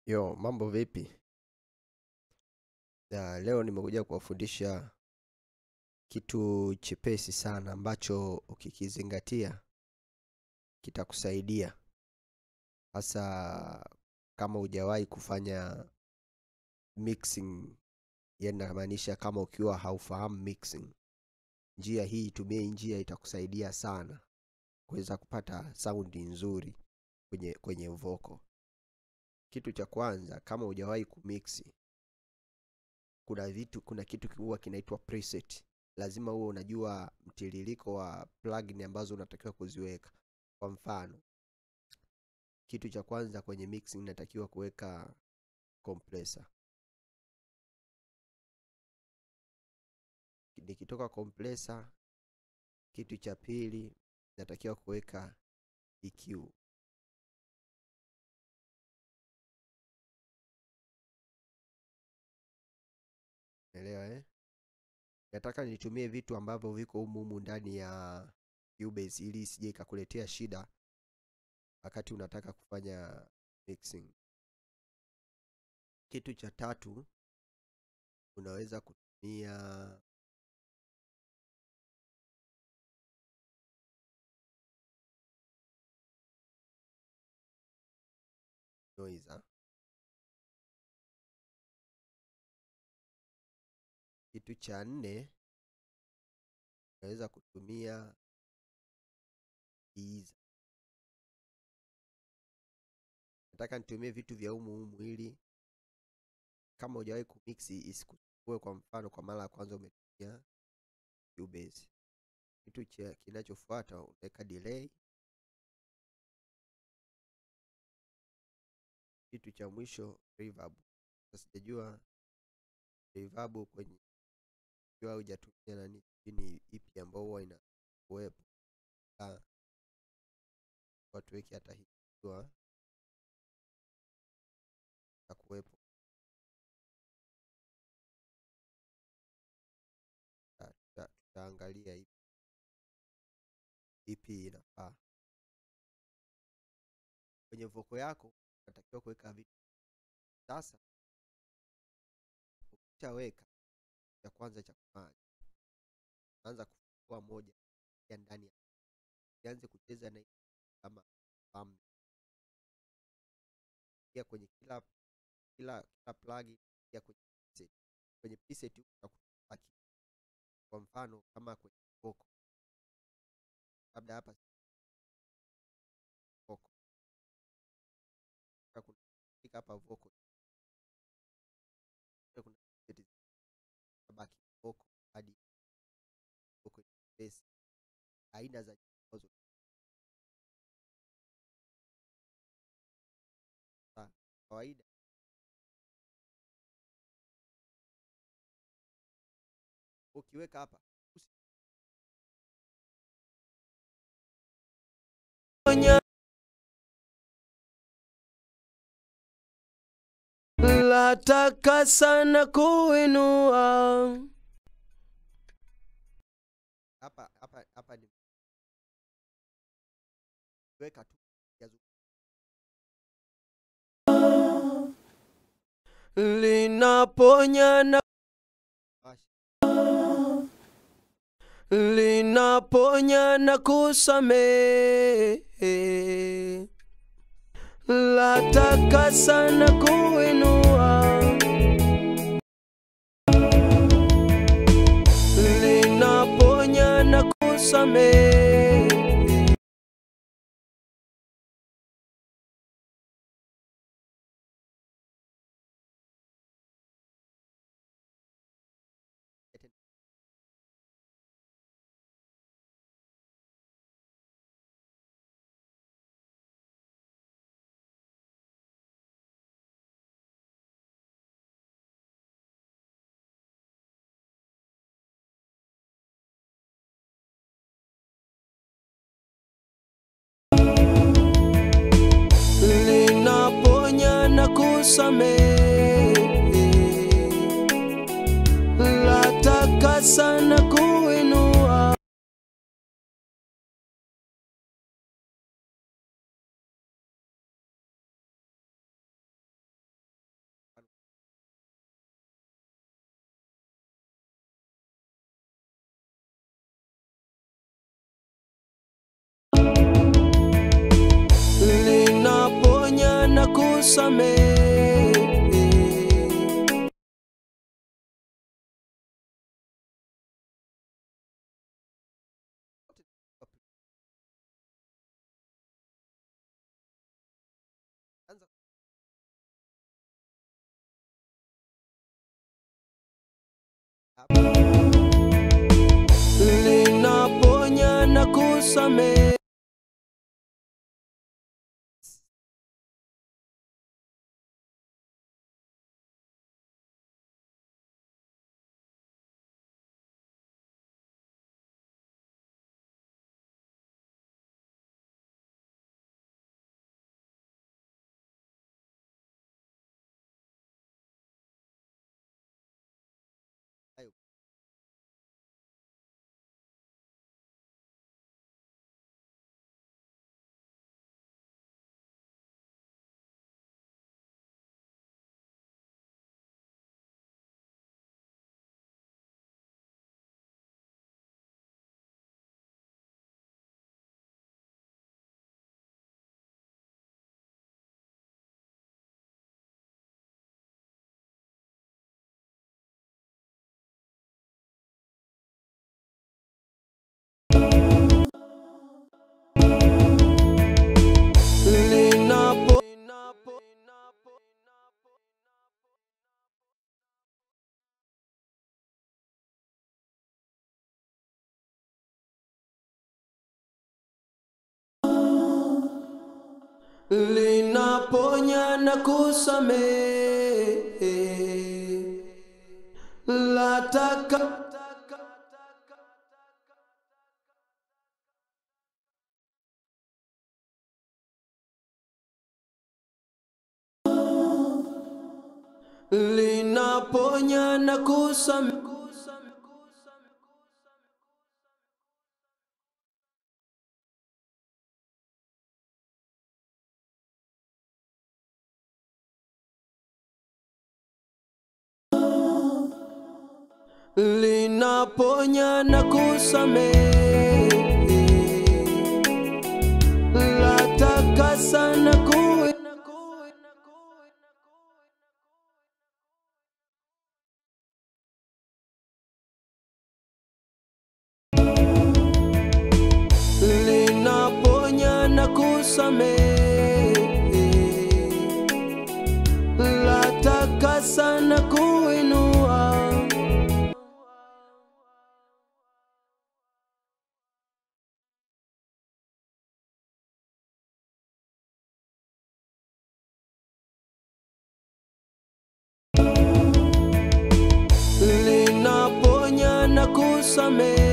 Yo, mambo vipi? Ya, leo nimekuja kuwafundisha kitu chepesi sana ambacho ukikizingatia kitakusaidia. Hasa kama hujawahi kufanya mixing, yani namaanisha kama ukiwa haufahamu mixing. Njia hii, tumia hii njia itakusaidia sana kuweza kupata saundi nzuri kwenye kwenye vocal. Kitu cha kwanza kama hujawahi kumixi kuna vitu kuna kitu huwa kinaitwa preset. Lazima uwe unajua mtiririko wa plugin ambazo unatakiwa kuziweka. Kwa mfano, kitu cha kwanza kwenye mixing natakiwa kuweka compressor. Nikitoka compressor, kitu cha pili natakiwa kuweka EQ. Elewa eh? Nataka nitumie vitu ambavyo viko humu humu ndani ya Cubase ili isije ikakuletea shida wakati unataka kufanya mixing. Kitu cha tatu unaweza kutumia noiser. Kitu cha nne unaweza kutumia ease. Nataka nitumie vitu vya humu humu ili kama hujawahi kumixi isikusumbue. Kwa mfano, kwa mara ya kwanza umetumia Cubase, kitu cha kinachofuata unaweka delay. Kitu cha mwisho reverb. Sasa sijajua reverb kwenye ikiwa hujatumia nani ni ipi ambao huwa ina kuwepo watu weki hata hii ikiwa na kuwepo tutaangalia ipi ipi inafaa kwenye voko yako. Unatakiwa kuweka vitu sasa. Ukishaweka cha kwanza cha kufanya anza kufungua moja ya ndani ya ianze kucheza na kama famu ya kwenye kila kila kila plugin ya kwenye preset. Kwenye preset utakuta kwa mfano kama kwenye vocal labda hapa vocal kuna hapa vocal kuna baki vocal hadi vocal space aina za ambazo kawaida ukiweka hapa Nataka sana kuinua hapa hapa hapa ni weka tu linaponya na linaponya na kusamehe. Nataka sana kuinua linaponya na kusamehe. linaponya na kusamehe. Nataka sana kuinua kusamehe Anza linaponya na kusamehe hayo. linapo linaponya na kusamehe lataka linaponya na kusamehe linaponya na kusamehe latakasa na kuwe linaponya na kusamehe latakasa na kuinua linaponya na kusamehe